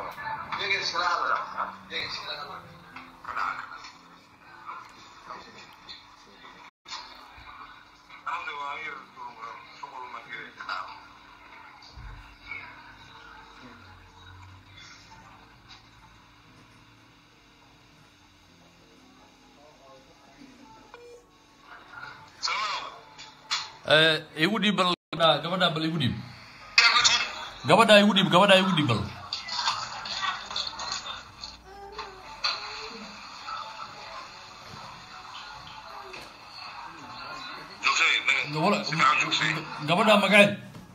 igu dhiib bal gabadha bal igu dhiib gabadha igu dhiib gabadha igu dhiib bal gabadha magaceed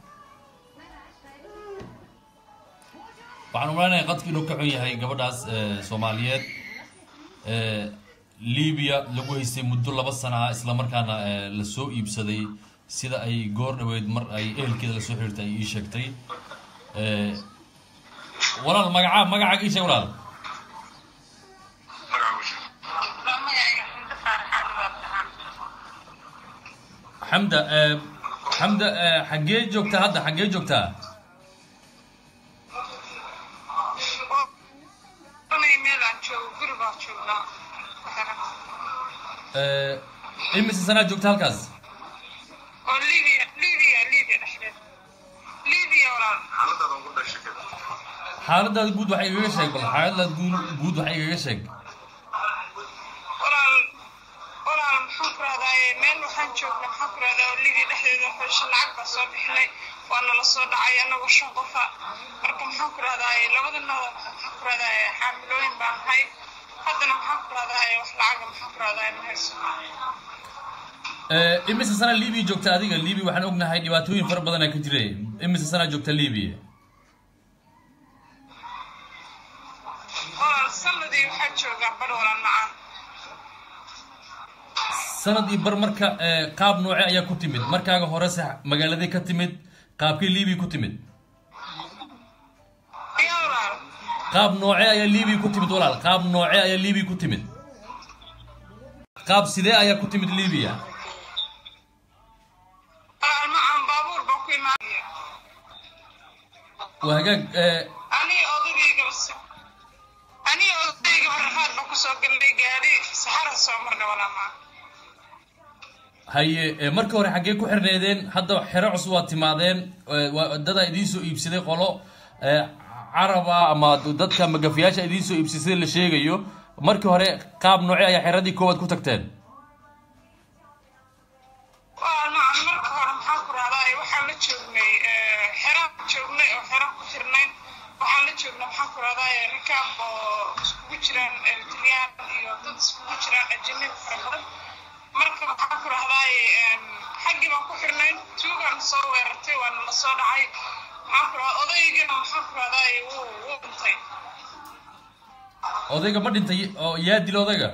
waxaan umalaynaya qadki inuu ka xun yahay gabadhaas soomaaliyeed libiya lagu haystay muddo laba sana ah isla markaana la soo iibsaday sida ay goor dhaweyd mar ay ehelkeeda lasoo xiriirtay ay ii sheegtay walaal magaca magacaaga ii sheeg walaal xamda xamda xaggee joogtaa hadda xaggee joogtaa imise sanaa joogta halkaas xaaladaada guud waxay igaga sheeg bal xaaladaada guud guud waxay igaga sheeg walaal walaal maxaan ku rahdaye meel waxaan joognay maxaan ku rahdaa oo libiya dhexdeeda xusha lacag baa soo bixinay waana la soo dhacay anagoo shan qofa marka maxaan ku rahdaye labadanada maxaan ku rahdaye xaamilooyin baan ahay haddana maxaan ku rahdaye wax lacaga maxaan ku rahdaye ma hayso imise sana libiya joogta adiga libiya waxaan ognahay dhibaatooyin fara badan aa ka jira imise sanaa joogta libiya walaal sanadii waxaa joogaa bar walaal macaan sanad iyo bar marka qaab nooce ayaa ku timid markaaga horese magaaladay ka timid qaabkii libiya ku timid iyo walaal qaab nooce ayaa libiya ku timid walaal qaab nooce ayaa libiya ku timid qaab sidee ayaa ku timid libiya walaal macaan baabuur baa ku imaanaya waa hagaag ani odagayga ani odagayga rafaad baa kusoo galnay gaadhi saxara soo marnay walaa macaan haye markii hore xaggee ku xirneedeen hadda xero cusub waad timaadeen waa dadaa idiin soo iibsaday qolo caraba ama dadka magafiyaasha idiin soo iibsay sida la sheegayo markii hore qaab nooce ayaa xeradii koowaad ku tagteen waa macaan marka hore maxaan ku rahdaa waxaan la joognay xeraan joognay oo xeraan ku xirnayn waxaan la joognay maxaan ku rahdaa rikaab oo iskugu jiraan eritriyaan iyo dad iskugu jiraan ajanabi fara badan marka maxaan ku rahdaa xaggii baan ku xirnayn tuugaan soo weerartay waana la soo dhacay maxaan ku rahdaa odaygana maxaan ku rahdaa wuu wuu dhintay odayga ma dhintay oo yaa dil odayga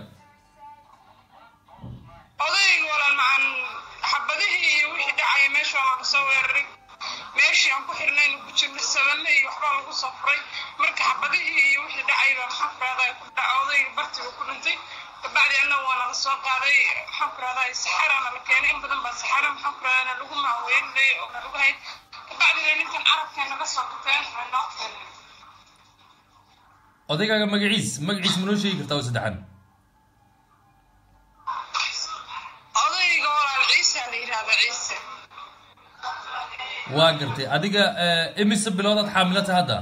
odayga walaal macaan xabadihii iyo wixii dhacaya meesha waa laga soo weeraray meeshii aan ku xirnayn ku jirnay sabane iyo waxbaa lagu soo furay marka xabadihii iyo wixii dhacay baa maxaan ku rahdaa ku dhaca odayga bartiga ku dhintay kabacdi annaga waa nala soo qaaday maxaan ku rahdaa saxarana la keenay in badan baa saxara maxaan ku rahdaa lagu maaweelinay oo nalagu hayd kabacdina ninkan carabkay naga soo qateen waa noo keenay odaygaaga magaciis magaciis ma noo sheegi kartaa oo saddexan odayga walaal ciise la yidhahda ciise waa gartay adiga imise biloodaad xaamilata hadda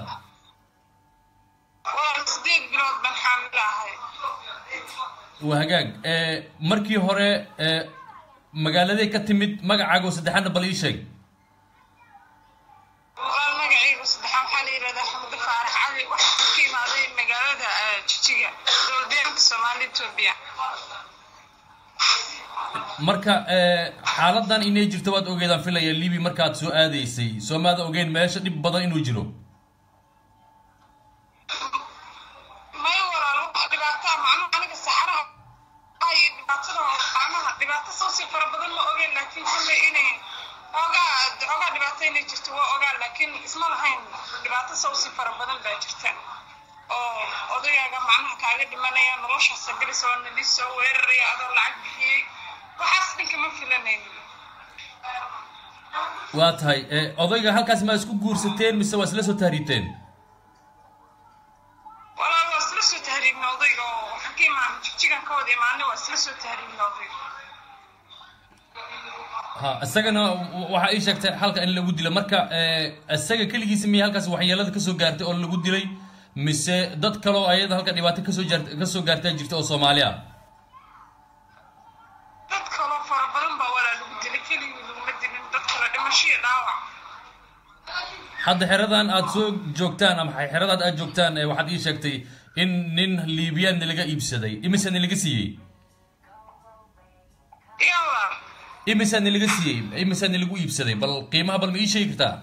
walaal sideed bilood baan xaamilo ahay waa hagaag markii hore magaaladay ka timid magacaaga oo saddexaadna bal ii sheeg walaal magacaygu saddexaan waxaa la yidhahdaa xamdo faarax cali waxaa ka imaaday magaalada jijiga dowladeenka soomaali etoobiya marka xaaladan inay jirto waad ogeedaan filaya libi markaad soo aadaysay soo maada ogeyn meesha dhib badan inuu jiro may walaal wax dhibaataa macnaha aniga saxaraha ay dhibaatada macnaha dhibaato soo si fara badan ma ogeyn laakiin kulley inay ogaa ogaa dhibaato inay jirto waa ogaa laakiin isma lahayn dhibaato soo si fara badan baa jirta oo odayaaga macnaha kaaga dhimanaya noloshaasa gelis oo nali soo weeraraya adoo lacag bixiyey waxaas dhanka ma filanayn waa tahay odayga halkaas ma isku guursateen mise waa isla soo taariiteen soo tahriibnooday ha isagana waxaa ii sheegtay halka in lagu dilo marka eh, isaga keligiisa miyay halkaas waxyeelada kasoo gaartay oo lagu dilay mise dad kaloo ayada halka dhibaato kasoo jaar- kasoo gaartaa jirta oo soomaali ah dad kaloo fara badan baa walaa lagu dilay keligii laguma dilin dad kale dhimasho iyo dhaawac hadda xeradan aad soo joogtaan ama xeradaad aad joogtaan eh, waxaad ii sheegtay in nin liibiyaan laga iibsaday imise laga siiyey iyo walaal imise laga siiyey imise lagu iibsaday bal qiimaha bal ma ii sheegi kartaa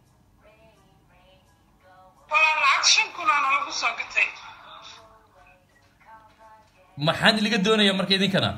walaal lacag shan kunaana lagu soo gatay maxaan laga doonaya marka idinkana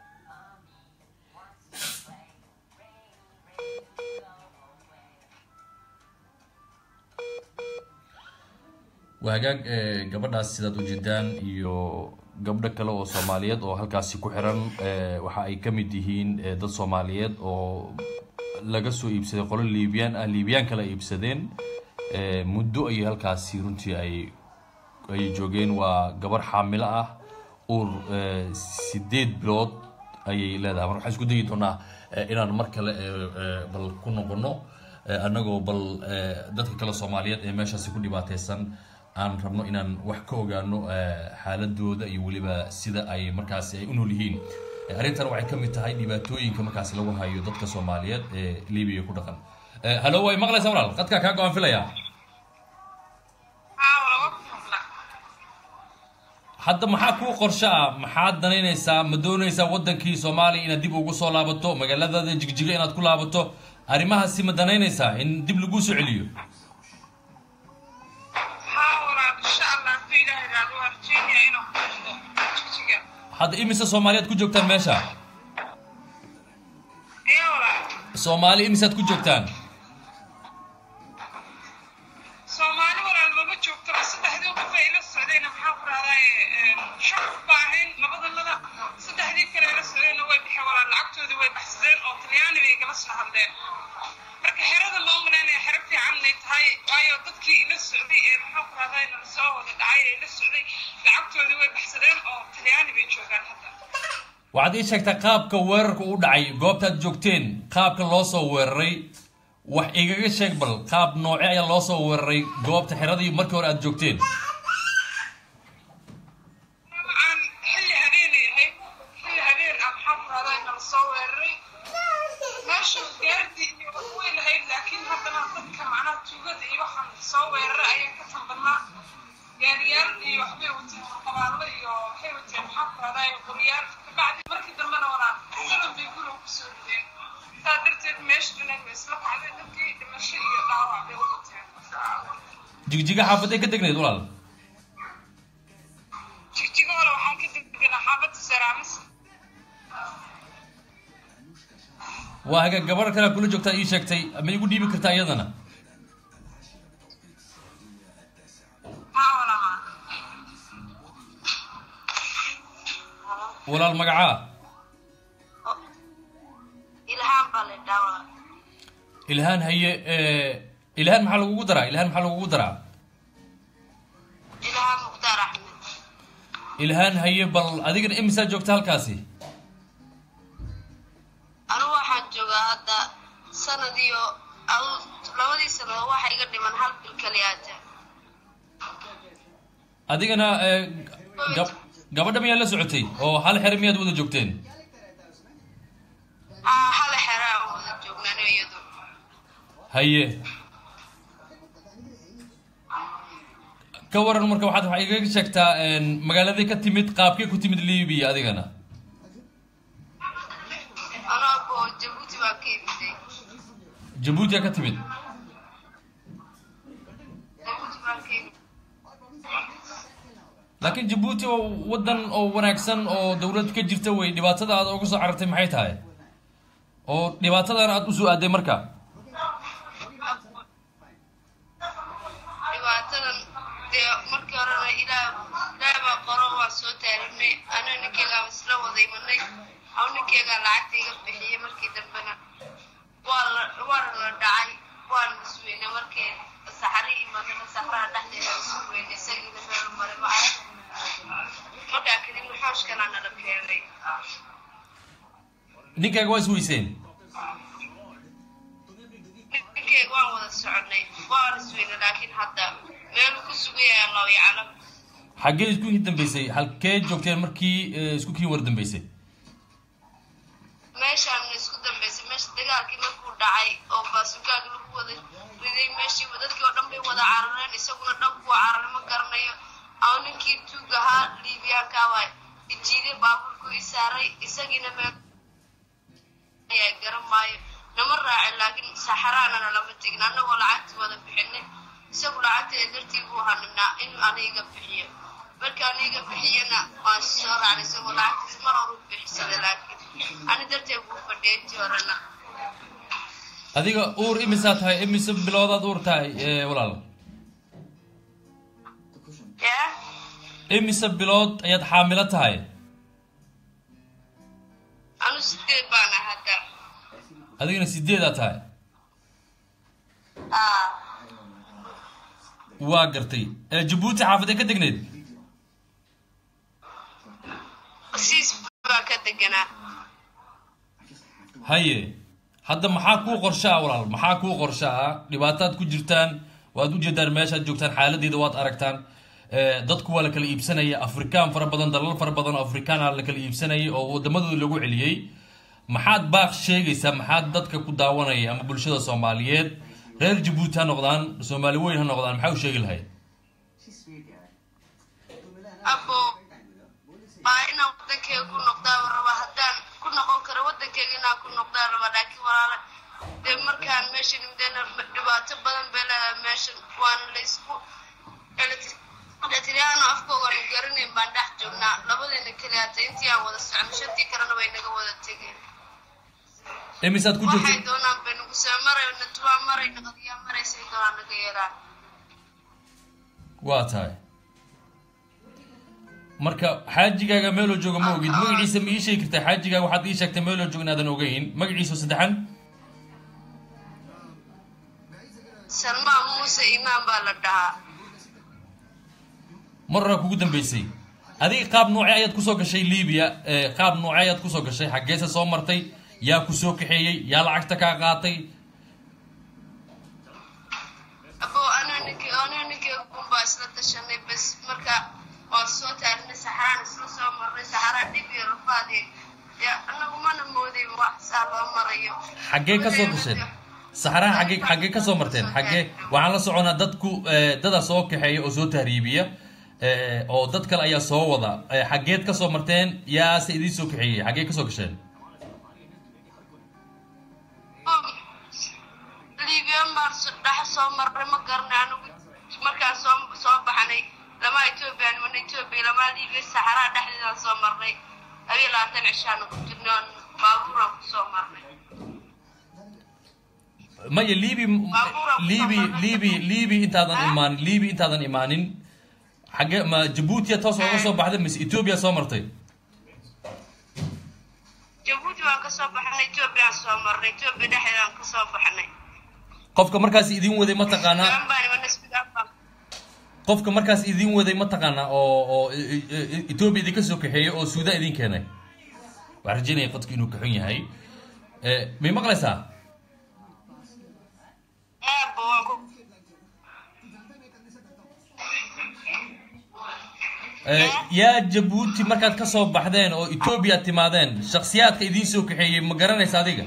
waa hagaag eh, gabadhaas sidaad ujeedaan iyo gabdho kale oo soomaaliyeed oo halkaasi ku xiran eh, waxa ay ka mid yihiin eh, dad soomaaliyeed oo laga soo iibsaday qolo liibiyaan ah liibiyaan kale ay iibsadeen eh, muddo ayay halkaasi runtii ay ay joogeen waa gabar xaamilo ah uur eh, sideed bilood ayay leedahay marka waxaan isku dayi doonaa eh, inaan mar kale eh, eh, bal ku noqono eh, annagoo bal eh, dadka kale soomaaliyeed ee meeshaasi ku dhibaateysan aan rabno inaan wax ka ogaano eh, xaaladooda iyo weliba sida ay markaasi ay u nool yihiin Eh, arrintan waxay ka mid tahay dhibaatooyinka markaasi lagu hayo dadka soomaaliyeed ee libiya ku dhaqan Eh, hallo way maqlaysaa walaal qadkaa kaa go-aan filaya haa laba fadla hadda maxaa kuu qorsho ah maxaad danaynaysaa ma doonaysaa wadankii soomaaliya inaad dib ugu soo laabato magaaladaada jigjiga inaad ku laabato arrimahaasi ma danaynaysaa in dib laguu soo celiyo haa walaal insha allah hadduu ilaahay raado waa rajeynaya inuu ku dhaqdo jigjiga hadda imise soomaaliyaad ku joogtaan meesha iyo walaal soomaali imisaad ku joogtaan soomaali walaal mama joogto saddexdii qof ay ila socdayna maxaa ku rahdaye shan qof baa ahayn labadanada saddexdii kale ila socdayna way bixeen walaal lacagtoodii way baxsadeen oo talyaani bay igala soo hadleen marka xerada loo malaynaya xero fiican inay tahay waayo dadkii ila socday ee maxaa ku rahdaye nala soo wada dhacay ee ila socday lacagtoodii way baxsadeen oo talyaani bay joogaan hadda waxaad ii sheegtaa qaabka weerarka u dhacay goobtaad joogteen qaabka loo soo weeraray wax igaga sheeg bal qaab nooce ayaa loo soo weeraray goobta xeradii markii hore aad joogteen aan xilli habeenay ahayd xilli habeen ah maxaa ku rahdaa nala soo weeraray meesha gaardi iyo wax way lahayd laakiin haddana dadka macnaha tuugada iyo waxaan soo weeraray ayaa ka tambadnaa gaariyaal iyo waxbay wateen qabaallo iyo waxay wateen maxaa ku rahdaa qoryaal kabacdi markii dambena walaan salan bay guriga kusoo rideen saa darteed meesha dhanay way isla kacday dadkii dhimasho iyo dhaawac bay u wateen jigjiga xaafaday ka degnayd walaal jigjiga hore waxaan ka degdeganaa xaafadda saraamis waa haga gabar kale kula joogtaa ii sheegtay ma igu dhiibi kartaa iyadana haa walamaa walaal magacaa ilhaan baa la dhaawaa ilhaan haye eh, ilhaan maxaa lagugu daraa ilhaan maxaa lagugu daraa ilhaan mukhtaar axmed ilhaan haye bal adigana imisaa joogta halkaasi anigu waxaan joogaa hadda sanad iyo adu- labadii sannadood waxa iga dhiman hal bil kaliyaata adigana eh, gab- gabadha miyaad la socotay oo hal xere miyaad wada joogteen aa hal xera aan wada joognaan iyadu haye ka waran marka waxaad waxaa igaga sheegtaa een, magaaladii ka timid qaabkee ku timid libiya adigana anoo boo jabuuti baan ka imiday jabuutiya ka timid jabuuti baan ka imid laakiin jabuuti oo wadan oo wanaagsan oo dowlad ka jirta wey dhibaatada aad uga soo carartay maxay tahay oo dhibaatadan aad usoo aaday marka dhibaatadan dee markii horena ilaah ilaah baa qoro waa soo taarinay anaa ninkeygaa isla wada imanay aw ninkeygaa lacagta iga bixiyey markii dambena waa la waana la dhacay waana isweynay markii saxari imadana saxraha dhexdeeda isu weynay isagiina meel maray maca markaa kadibna xooshkanaa nala keenay ninkaaga waa is weyseen ninkeyga waan wada soconay waan isweyna laakiin hadda meelu ku sugaya allahu yaclam xaggee isku kii dambeysay halkee joogteen markii eh, isku kii war dambeysay meeshaan isku dambeysay meesha dagaalkii markuu dhacay oo baasugaag lagu wada riday meeshii dadkii oo dhan bay wada carareen isaguna dhanku cararay ma garanayo ama ninkii tuug ahaa liibiyaanka waa ijiiday baabuurku i saaray isagiina meel ayaa garan maayo nama raacin laakiin saxaraanana lama tegin annagoo lacagtii wada bixinay isagu lacagteeda dartii buu hanibnaa inuu aniga bixiyo marka aniga bixiyana waan soo raacnay isagoo lacagtiisa mar horu bixisada laakiin ani darteed buu fadhiyay intii horena adiga uur imisaa tahay imise biloodaad uur tahay eh, walaal yaa imise bilood ayaad xaamilo tahay anu sideed baana hadda adigana sideedaa tahay aa waa gartay Eh, jabuuti xaafadee ka degneed siis baa ka deganaa haye hadda maxaa kuu qorsha ah walaal maxaa kuu qorsha ah dhibaataad ku jirtaan waad ujeedaan meeshaad joogtaan xaaladeeda waad aragtaan Eh, dadku waa la kala iibsanaya afrikaan fara badan dalal fara badan oo afrikaana la kala iibsanayay oo wadamadooda lagu celiyey maxaad baaq sheegaysaa maxaad dadka ku daawanaya ama bulshada soomaaliyeed reer jabuuti ha noqdaan soomaali weyn ha noqdaan maxaa u sheegi lahayd abo waa inaan wadankeyga ku noqdaa raba haddaan ku noqon karo wadankeyga inaan ku noqdaa raba laakiin walaala dee markaan meesha nimdeena dhibaato badan bay leedahay meeshan waana laysku eletiriyaano afkoogaanu garanayn baan dhex joognaa labadeena keli hata intii aan wada socno shantii kalena way naga wada tegeen imisaad ku waxay jirta doonaan bay nagu soo maray natuwaa maray naqadiyaa maraysay doonaan naga yeelaan waa tahay marka xaajigaaga meeloo jooga ma ogid magaciisa ma ii sheegi kartaa xaajigaaga waxaad ii sheegtay meeloo jooga inaadan ogeyn magaciisa saddexan salmaan muuse imaan baa la dhahaa mar horaa kugu dambeysay adiga qaab noocee ayaad kusoo gashay libiya Eh, qaab noocee ayaad kusoo gashay xaggeese soo martay yaa ku soo kaxeeyey yaa lacagta kaa qaatay abo anaa ninkii anaa ninkii kunbaa isla tashanay bas marka waa soo taarinay saxaraan isla soo marnay saxaraa dhib iyo rafaadi dee anagu mana mooday wax saa loo marayo xaggee ka soo gasheen saxaraha xaggee xaggee ka soo marteen xaggee waxaan la soconaa dadku eh, dada soo kaxeeya oo soo tahriibiya eh, oo dad kale ayaa soo wada Eh, xaggeed ka soo marteen yaase idiin soo kaxeeyey xaggee ka soo gasheen liibiyan baan so- dhex soo marnay ma garanay anigu markaan soo soo baxnay lamaa etoobiya nimana etoobiya lamaa liibiya saxaraa dhexdeedaan soo marnay labiyo labaatan cishaana ku jirnay oon baabuuraan ku soo marnay maya libi Baabuura ku libi soo marnay. libi libi intaadan Ah? imaanin libi intaadan imaanin xagge ma jabuutiya toos ooga soo baxday mise etoobiya soo martay jabuuti waan ka soo baxnay etoobiyaan soo marnay etoobiya dhexdeedaan ka soo baxnay qofka markaas idin waday ma taqaanaa gaban baan imana suudaan baan qofka markaas idin waday ma taqaanaa oo oo e- e- e- etoobiya idinka soo kaxeeyey oo suudaan idin keenay waxaan rajeynaya qadku inuu kaxun yahay Eh, may maqlaysaa aabba waan ku Eh, yaa jabuuti markaad ka soo baxdeen oo etoobiya timaadeen shaksiyaadka idiin soo kaxeeyey ma garanaysa adiga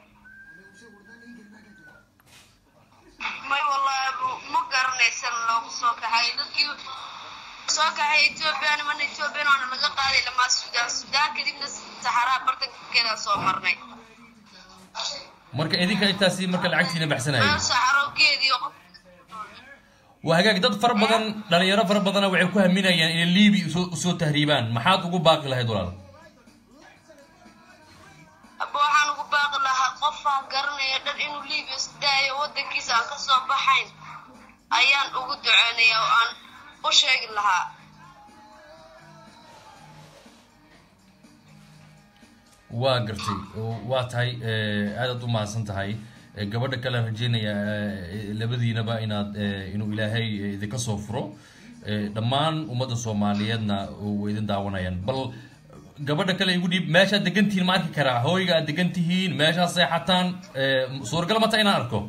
may wallaahi bu- ma garanaysan loogu soo kaxay dadkii soo kaxay etoobiya nimana etoobiyan waana laga qaaday lamaa suudaan suudaan kadibna saxaraa bartankeedaan soo marnay marka idinka intaasi marka lacagtiina baxsanayay meel saxarowgeedii oo qof waa hagaag dad fara badan dhalinyaro fara badana waxay ku haminayaan inay libi usoo usoo tahriibaan maxaad ugu baaqi lahayd walaal aba waxaan ugu baaqi lahaa qofaa garanaya dhan inuu liibiya isdaayo wadankiisa aan ka soo baxayn ayaan ugu duceynaya oo aan u sheegi lahaa waa gartay oo waa tahay eh, aadaad u mahadsan tahay Eh, gabadha kale aan rajeynaya eh, labadiinaba inaad eh, inuu ilaahay eh, idinka soo furo Eh, dhammaan ummadda soomaaliyeedna way idin daawanayaan bal gabadha kale igu dhiib meeshaad degan tihiin ma arki karaa hooyga aad degan tihiin meeshaad seexataan Eh, suuragal ma taha inaan arko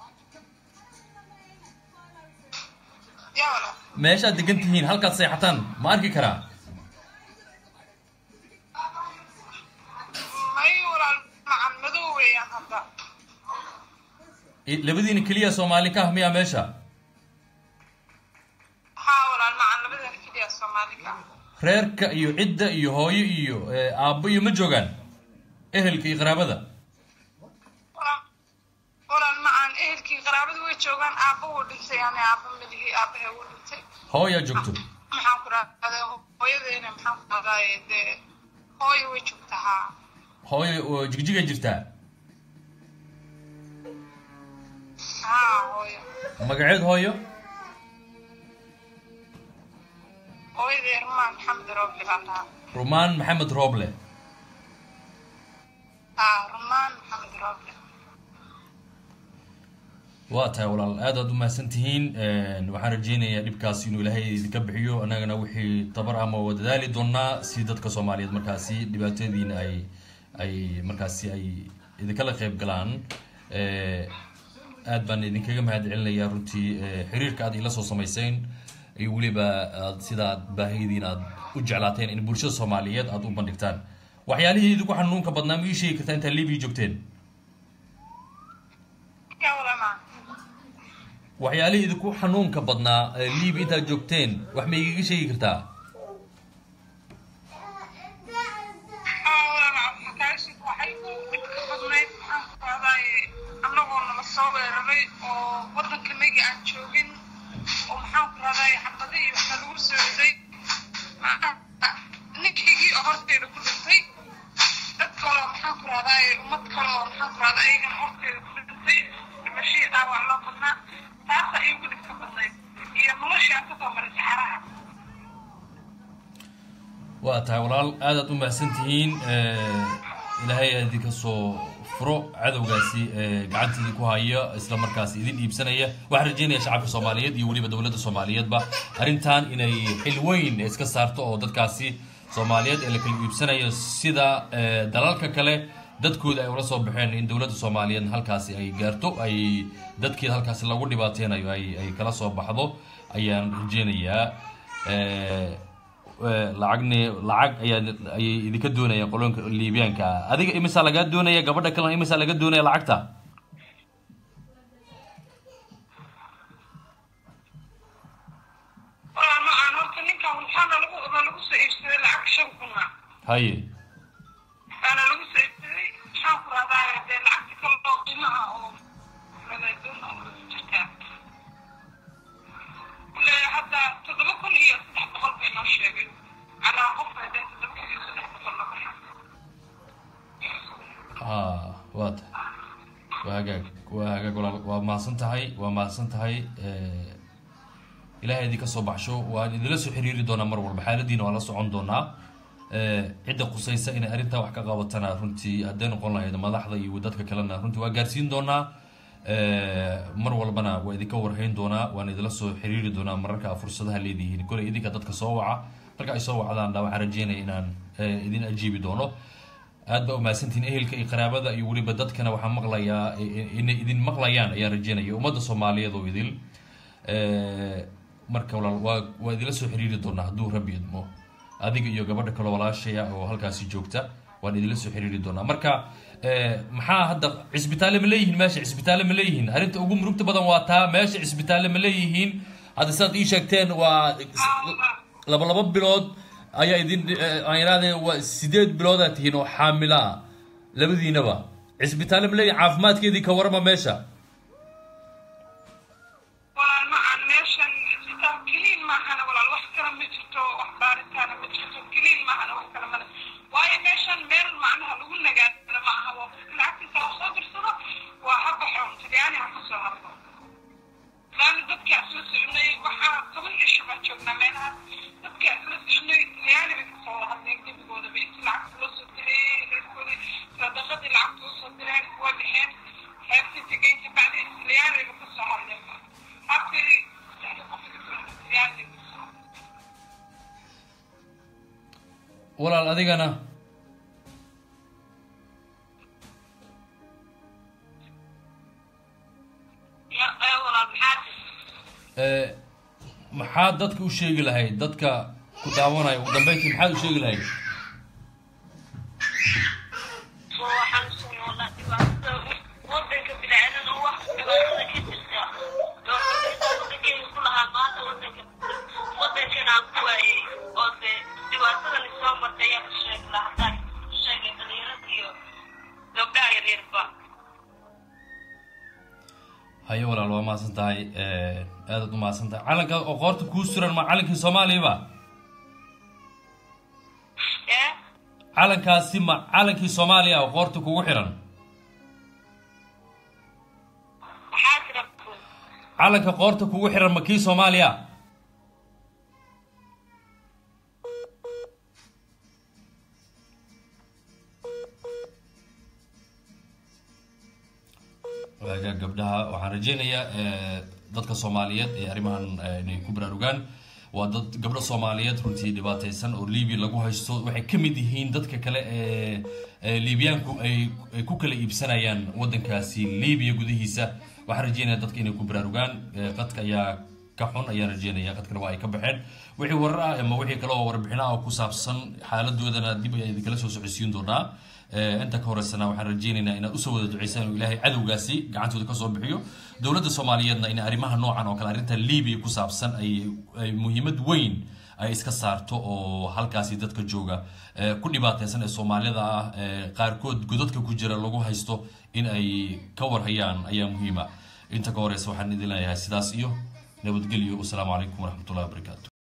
yaa walaal meeshaad degan tihiin halkaad seexataan ma arki karaa may walaal macan madow weeyaan hadda Eh, labadiina keliya soomaali ka ah miyaa meesha haa walaal macan labadan keliya soomaalika reerka iyo cidda iyo hooyo iyo eh, aabbo iyo ma joogaan ehelka iyo qaraabada walaal walaal macan ehelkii qaraabada way joogaan aabba wuu dhintay yani aabba malihi aabbahe wuu dhintay hooyaa joogto maxaan ku rahdaa hooyadeena maxaan ku rahdaaye dee hooyo way joogtaa haa hooyo oo jigjigay jirtaa haa hooyo magaceed hooyo hooyadee rumaan maxamed roobli baa lahaa rumaan maxamed rooble haa rumaan maxamed roobli waa tahay walaal aad aad u mahadsan tihiin waxaan rajeynayaa dhibkaas inuu ilaahay idinka bixiyo annagana wixii tabar ama waa dadaali doonaa si dadka soomaaliyeed markaasi dhibaatadiina ay ay markaasi ay idinkala qayb galaan Eh, aad baan idinkaga mahad celinayaa runtii eh, xiriirka aad ila soo samayseen iyo weliba aad sida aad baahidiin aad u jeclaateen in bulshada soomaaliyeed aad u bandhigtaan waxyaalihii idinku xanuunka badnaa ma ii sheegi kartaa intaad libiya joogteen yaa walaal macan waxyaalihii idinku xanuunka badnaa ee liibi intaad joogteen wax ma igaga sheegi kartaa haa walaal macan xakaashid waxay dhibka badnayd maxaan ku rahdaaye annagoo nala soo weeraray oo waddankanagii aan joogin oo maxaan ku rahdaaye xabadihii waxaa lagu soo riday ninkaygii oo horteeda ku dhintay dad kaloo maxaan ku rahdaaye ummad kaloo maxaan ku rahdaa ayagana horteeda ku dhintay dhimashihii dhaawac loo badnaa taasa iigu dhibka badnayd iyo noloshii aan kasoo maray saxaraha waa tahay walaal aad aad u mahadsan tihiin ilaahay aad idinka soo furo cadowgaasi ee gacanta idinku haya isla markaas idin iibsanaya waxaan rajeynaya shacabka soomaaliyeed iyo weliba dowladda soomaaliyeedba arrintan inay xil weyn iska saarto oo dadkaasi soomaaliyeed ee la kala iibsanayo sida eh, dalalka kale dadkooda ay ula soo baxeen in dowladda soomaaliyeed halkaasi ay gaarto ay dadkeeda halkaasi lagu dhibaateynayo ay ay kala soo baxdo ayaan rajeynayaa Eh, eh, lacagni lacag ayaa ayay idinka doonayaan qoloonka liibiyaanka ah adiga imisaa lagaa doonaya gabadha kalena imisaa laga doonaya lacagta walaal macaan horta ninkan waxaana lagu na lagu soo iibsaday lacag shan kuna haye baana lagu soo iibsaday maxaan ku rahdaa dee lacagta kale oo qiimaha oo radadoon oo lagu jirtaa le hadda toddoba kun iyo saddex boqol bay noo sheegay calaa qof bay dee toddoba kun iyo saddex boqol la baxay ha waa ta waa hagaag waa hagaag walaal waa mahadsan tahay waa mahadsan tahay Eh, ilaahay idinka soo baxsho waan idinla soo xiriiri doonaa mar walba xaaladiina waan la socon doonaa Eh, cidda qusaysa inay arrintaa wax ka qabatana runtii hadday noqon lahayd madaxda iyo dadka kalena runtii waa gaarsiin doonaa Eh, mar walbana waa idinka warhayn doonaa waan idinla soo xiriiri doonaa mararka aad fursadaha leedihiin koley idinka dadka soo waca marka ay soo wacdaanna waxaan rajeynaya inaan eh, idin ajiibi doono aad baa umahadsantihiin ehelka iyo qaraabada iyo weliba dadkana waxaan maqlayaa i- i- inay idin maqlayaan ayaan rajeynaya ummadda soomaaliyeed oo idil Eh, marka walaal waa waa idinla soo xiriiri doonaa hadduu rabbi idmo adiga iyo gabadha kale walaashaya oo halkaasi joogta waan idinla soo xiriiri doonaa marka eh, maxaa hadda cisbitaalle ma leeyihiin meesha cisbitaalle ma leeyihiin arrinta ugu murugta badan waa taa meesha cisbitaalle ma leeyihiin hadda sidaad ii sheegteen waa laba laba bilood ayaa idin eh, aan iraahday waa sideed biloodaa tihiin oo xaamilo ah labadiinaba cisbitaalle ma leeyihiin caafimaadkeedii ka warama meesha walaal macaan meeshan isbitaal keliin maahana walaal wax kale ma jirto wax baaritaana ma jirto keliin maahana wax kale male waayo meeshan meel macnaha lagu nagaadana ma aha waa qofka lacagtiisa ha soo dirsado waa ha baxoon talyaani ha ka soo hadlo laana dadka isla soconay waxaa toban cisho baan joognaa meelahaas dadka isla soconay talyaani bay kasoo wada hadleen gebigoodaba intii lacagta loo soo diray reerkoodii sadaqadii lacagta usoo direen waa bixeen xeebtii tegeynta walaal adigana ya ee walaal maxaa ee, maxaad dadka u sheegi lahayd dadka ku daawanaya ugu dambeyntii maxaad u sheegi lahayd waxaan soconnaa dhibaatada wadanka bidacadana wax dhibaatada ka jirta wadankeyga ku lahaa maanta wadanka wadankana aan ku waayey oo de dhibaatadan isoo martay ayaa ka sheegi lahaa haddaan sheegay dhalinyarada iyo gabdhaha yaryarba haye walaal waa mahadsan tahay ee, aadaad u mahadsan tahay calanka oo qoorta kuu suran ma calankii soomaaliya ba ee calankaasi ma calankii soomaaliya oo qoorta kugu xiran maxaa jira calanka qoorta kugu xiran ma kii soomaaliya waaga gabdhaha waxaan rajeynayaa ee, dadka soomaaliyeed ee arrimahan ee, inay ku baraarugaan waa dad gabdho soomaaliyeed runtii dhibaataysan oo libiya lagu haysto waxay ka mid yihiin dadka kale ee ee liibiyaanku ay ay ku kala iibsanayaan wadankaasi libiya gudihiisa waxaan rajeynaya dadka inay ku baraarugaan ee, qadka ayaa ka xun ayaan rajeynaya qadkana waa ay ka baxeen wixii warar ah ama wixii kale oo warbixin ah oo ku saabsan xaaladoodana dib ayaan idinkala soo socodsiin doonaa Ee, inta ka horeysana waxaan rajeynaynaa inaad usoo wada duceysaan inuu ilaahay cadowgaasi gacantooda kasoo bixiyo dowladda soomaaliyeedna in arrimaha noocan oo kale arrinta libiya ku saabsan ay ay muhiimad weyn ay iska saarto oo halkaasi dadka jooga ee, ku dhibaataysan ee soomaalida ah ee qaarkood godadka ku jira lagu haysto in ay ka warhayaan ayaa muhiima inta ka horeysa waxaan idin leeyahay sidaas iyo nabadgelyo wasalaamu calaykum waraxmatullahi wabarakaatu